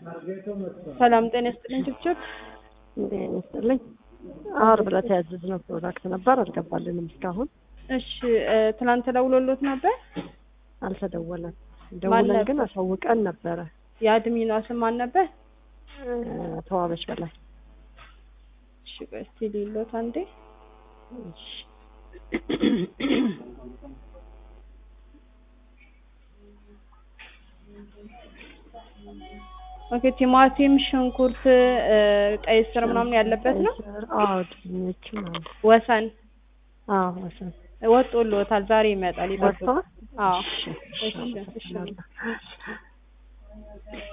ሰላም ጤና ይስጥልኝ ችብችብ። ጤና ይስጥልኝ። ዓርብ ዕለት ያዘዝነው ፕሮዳክት ነበር፣ አልገባልንም እስካሁን። እሺ እ ትናንት ደውሎሎት ነበር? አልተደወለም። ደውለን ግን ነበር? አሳውቀን ነበረ። የአድሚኗ ስም ማን ነበር? እ ተዋበች በላይ እሺ ቆይ እስቲ ሊሎት አንዴ እሺ። ኦኬ ቲማቲም፣ ሽንኩርት፣ እ ቀይ ስር ምናምን ያለበት ነው። አዎ ድንች ማለት ወሰን አዎ ወሰን ወጦሎታል። ዛሬ ይመጣል። ይጠብቁ። ወጥቷል። አዎ እሺ፣ እሺ፣ እሺ። አመሰግናለሁ።